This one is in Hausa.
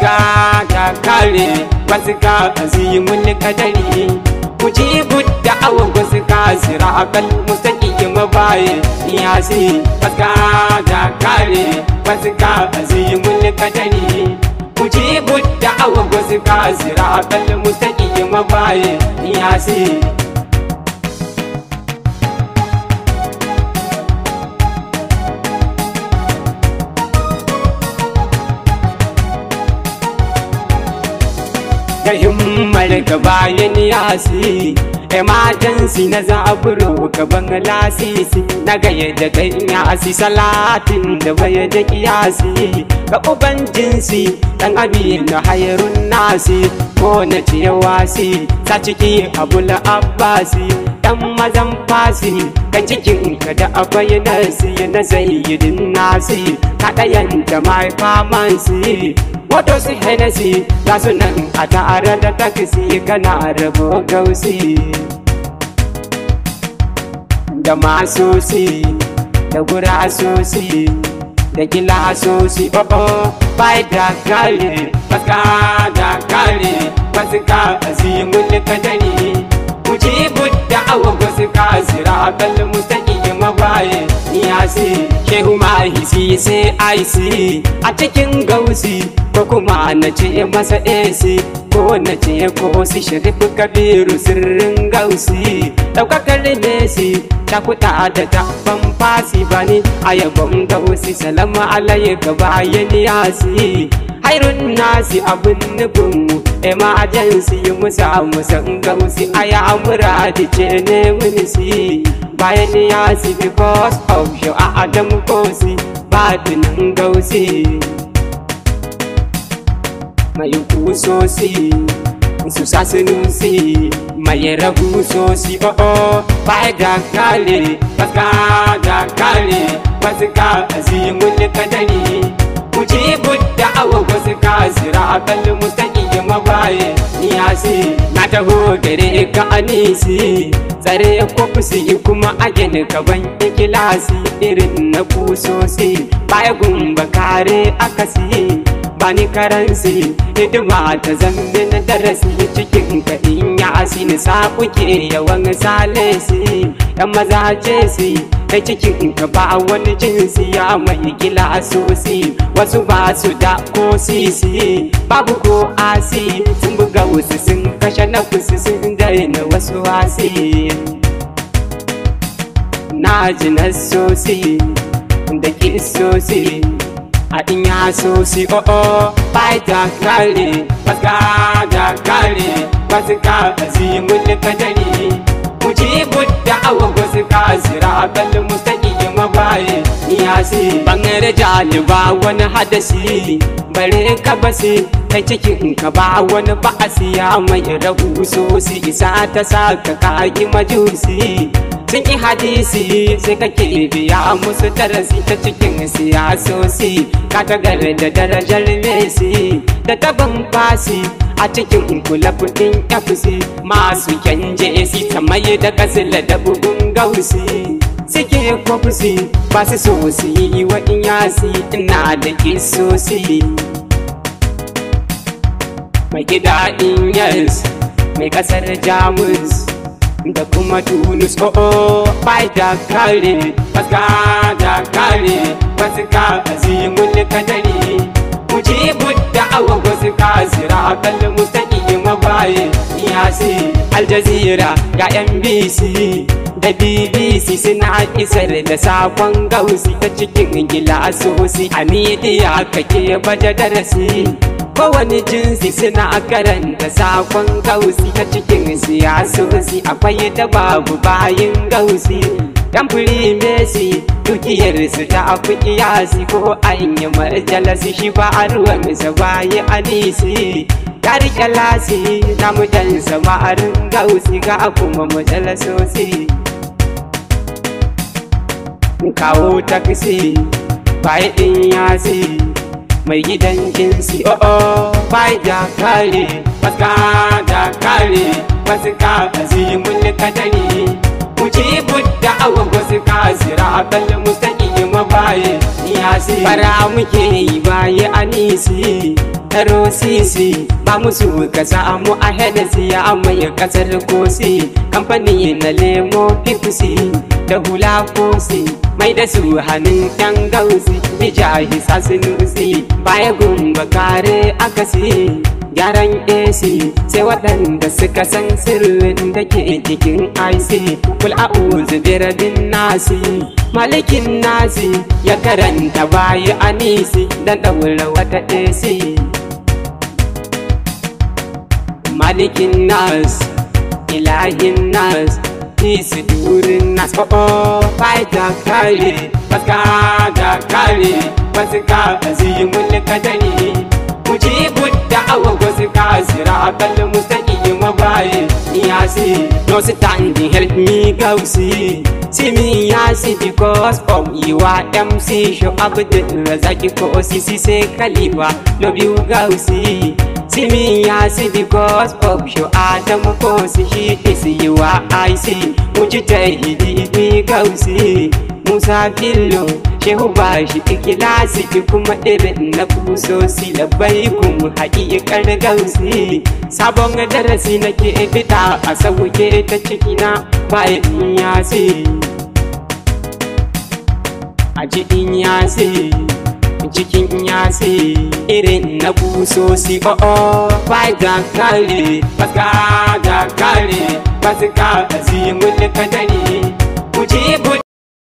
faska da kare wasu ka azimin kadari mujibu da awon wasu ka sira akal mustaqim baye yasi faska da kare wasu ka azimin kadari mujibu da awon wasu ka sira akal mustaqim baye yasi da himmar ka bayan yasi emergency na zaburo gaban lasisi na gaya da kai yasi salatin da baya da kiyasi ga uban jinsi dan abi na hayrun nasi ko na ce wasi ta ciki abul abbasi dan mazan fasi kan cikin ka da akwai nasi na zayyidin nasi ka dayan da mai famansi wato su henesi ga su nan a tare da takisi kana rabo gausi da masosi da gurasosi da gilasosi oh oh bai da kare baka da kare basu ka azimun kadari mujibu da awa basu ka zira kal mustaqim mabaye yasi shehu mahisi sai aisi a cikin gausi ko kuma na ce masa esi ko na ce ko si sharif kabiru sirrin gausi daukakar nesi ta kuta da ta ban fasi bani ayabon gausi salama alayka bayan yasi hairun nasi abin nufinmu emergency musa musan gausi aya muradi ce ne munisi bayan yasi because of your adam kosi batinin gausi mai kusosi su sasinusi mai rabu sosi oh oh bai da kale baka da kale basu ka azimun kadari mujibu da awa wasu ka zira akal mustaqi mabaye niyasi na taho gare ka anisi tsare kofusi kuma agin kaban ikilasi irin na kusosi baya gumba kare akasi bani karansi hidima ta zambe na darasi cikin ka in ya asini sa kuke yawan salesi yan maza jesi kai cikin ka ba wani jinsi ya mai gila sosi wasu ba su da ko sisi babu ko asi sun buga wasu sun kashe na kusa sun daina wasu wasi na ji na sosi da kisosi a in ya so si o o bai da kare baka da kare basu ka azimun kadari mujibu da awa wasu ka zira kal mustaqi mabaye niyasi bangare jaliba wani hadasi bare ka basi kai cikin ka ba wani ba'asi ya mai rabu sosi isa ta sa ka kaki majusi sun yi hadisi sai kake biya musu darasi ta cikin siyasosi ka tagar da darajar mesi da taban fasi a cikin kula kudin fc masu kyanje si ta mai da kasila da bugun gausi suke kwafusi ba su so su yi wa yasi ina da kisosi mai gida inyas mai kasar jamus da kuma tunus oh oh bai da kare baka da kare basu ka azimun kadari mujibu da awa wasu ka zira kal mustaqi mabaye yasi aljazira ga nbc da bbc suna isar da sakon gausi ta cikin gilasosi a midiya kake baje darasi kowane jinsi suna karanta sakon gausi ta cikin siyasosi akwai da babu bayin gausi dan firi mesi dukiyar su ta afi kiyasi ko an yi marjalasi shi ba a ruwan sa bayi anisi ya rike lasi na mutan samarin gausi ga kuma majalasosi kawo taksi bai din yasi mai gidan jinsi oh oh bai da kare baka da kare wasu ka azimun kadari mujibu da awa wasu ka zira kal mustaqi mabaye yasi bara muke yi baye anisi taro sisi ba musu ka samu a hedasi ya mai kasar kosi kamfani na lemo fikusi da hula kosi mai da su hannun yan gausi bijahi sasinusi baya gumba kare akasi gyaran AC sai waɗanda suka san sirrin da ke cikin IC kul a'udhu bi rabbin nasi malikin nasi ya karanta bayi anisi dan daura wata AC malikin nas ilahin nas isi durin nas oh oh faita kare baska da kare baska azimul kadari mujibu da'awa wasu kasira akal mustaqim mabaye yasi no standing help me gausi see me yasi because of you are MC show abdul razaki ko sisi se kaliba love you gausi see me yasi because of show adam ko si shi is you are I see mujtahidi bi gausi Musa Fillo Shehu ba shi ikilasi ki kuma irin na kusosi labai kun haƙiƙar gausi Sabon darasi nake fita a sauke ta cikina bayan yasi A cikin yasi cikin yasi irin na kusosi o'o bai ga kare baska ga kare baska azimul kadari mujibu